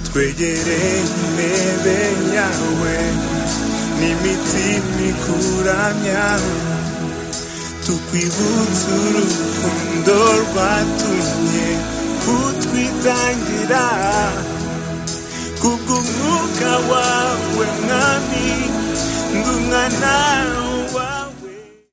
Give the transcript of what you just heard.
twegere intebe yawe n'imitima ikuramya tukwibutse urukundo rwatumye kutwitangira kubw'umwuka wawe mwami ndi umwana wawe